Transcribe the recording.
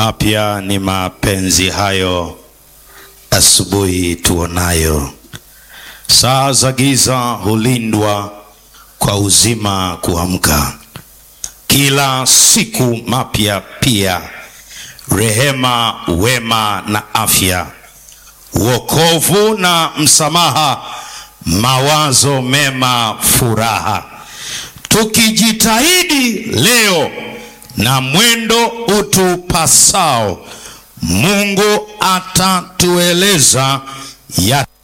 Mapya ni mapenzi hayo, asubuhi tuonayo. Saa za giza hulindwa kwa uzima kuamka. Kila siku mapya pia, rehema, wema na afya, wokovu na msamaha, mawazo mema, furaha. Tukijitahidi leo na mwendo utupasao, Mungu atatueleza ya